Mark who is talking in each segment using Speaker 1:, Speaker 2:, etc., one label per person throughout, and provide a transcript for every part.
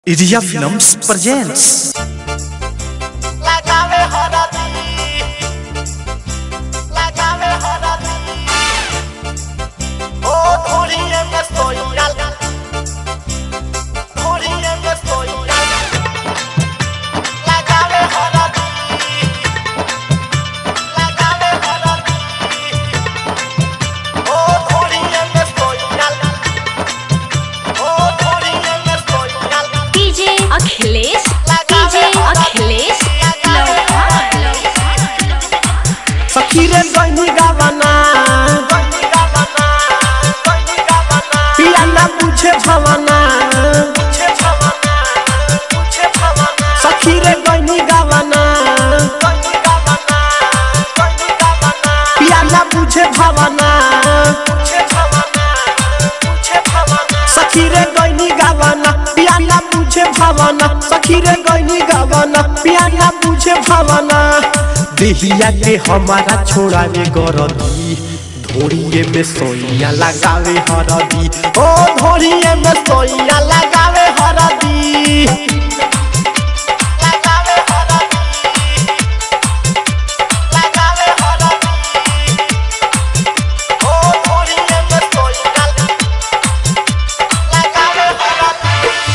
Speaker 1: Iria Films presents
Speaker 2: लगावे हरदी लगावे हरदी ओ धोरिए में सोइयाल धोरिए में सोइयाल लगावे हरदी लगावे हरदी ओ धोरिए में सोइयाल ओ धोरिए में सोइयाल
Speaker 3: डीजे अखिलेश डीजे अखिलेश
Speaker 2: सखी रे गइनी गावना गइनी गावना गइनी गावना पिया ना पूछे भवना पूछे भवना पूछे भवना सखी रे गइनी गावना गइनी गावना गइनी गावना पिया ना पूछे भवना पूछे भवना पूछे भवना सखी रे गइनी गावना पिया ना पूछे भवना सखी रे गइनी गावना पिया ना पूछे भवना देहिया के हमारा छोड़ावे गरदी धोड़िए में सोइया लगावे हरदी ओ धोड़िए में सोइया लगावे हरदी लगावे हरदी लगावे हरदी ओ धोड़िए में सोइया लगावे हरदी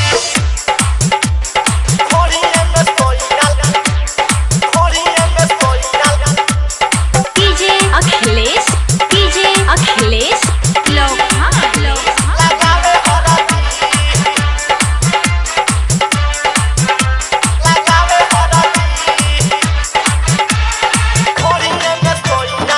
Speaker 2: धोड़िए में सोइया धोड़िए में सोइया
Speaker 3: डीजे अखिलेश डीजे अखिलेश लोहा
Speaker 2: लगावे हरदी लगावे हरदी धोड़िए में सोइया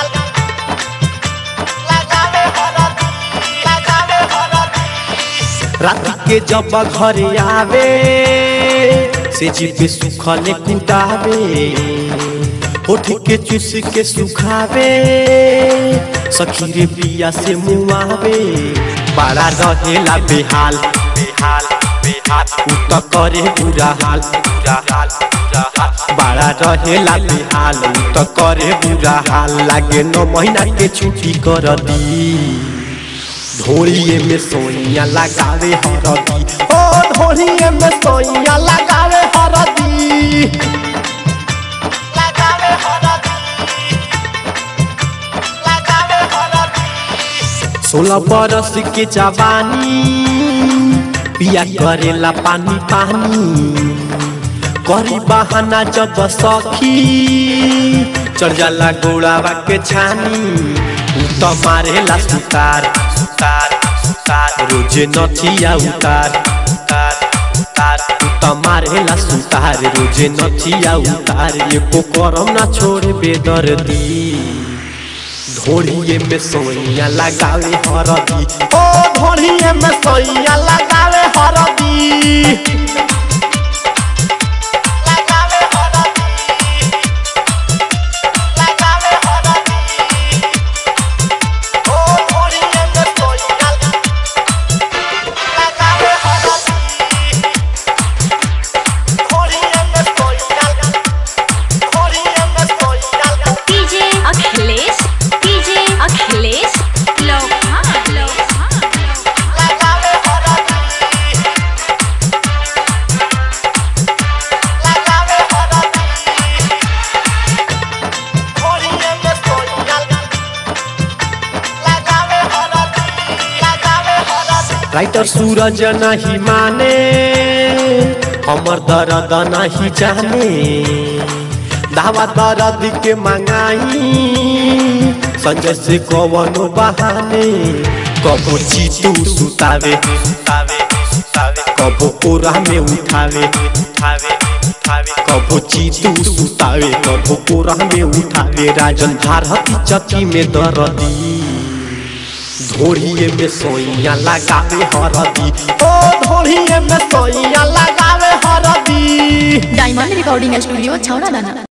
Speaker 2: लगावे हरदी लगावे हरदी रात के जब घरे आवे से जीपे सुखले कुदावे होठ के चूस के सुखावे सखी रे पिया से मुआवे बड़ा रहेला बेहाल बेहाल बेहाल उ त करे बुरा हाल बुरा हाल बुरा हाल बड़ा रहेला बेहाल उ त करे बुरा हाल लागे नौ महीना के छुट्टी कर दी धोड़िए में सोइया लगावे हरदी ओ धोड़िए में सोइया लगावे हरदी लगावे हरदी लगावे हरदी सोलह बरस के जवानी पिया करेला पानी पानी करी बहाना जब सखी चढ़ जाला गोड़ावा के छानी उ त मारेला सुतार सुतार सुतार रोजे नथिया उतार उतार उतार उ त मारेला सुतार रोजे नथिया उतार एको करम ना छोड़े बेदर्दी धोड़िए में सोइया लगावे हरदी ओ धोड़िए में सोइया लगावे हरदी लगावे हरदी लगावे हरदी ओ धोड़िए में सोइया लगावे हरदी धोड़िए में सोइया धोड़िए में सोइया
Speaker 3: डीजे अखिलेश डीजे अखिलेश लोहा
Speaker 2: लगावे हरदी लगावे हरदी धोड़िए में सोइया लगावे हरदी लगावे हरदी राइटर सूरज नहीं माने हमर दर्द नहीं जाने दावा दर्द के मंगाई संजय से कवनो बहाने कबो चीतू सुतावे सुतावे सुतावे कबो कोरा में उठावे उठावे उठावे कबो चीतू सुतावे कबो कोरा में उठावे राजन भारती चक्की में दर्दी धोड़िए में सोइया लगावे हरदी ओ धोड़िए में सोइया लगावे हरदी
Speaker 4: डायमंड रिकॉर्डिंग स्टूडियो छौड़ा दाना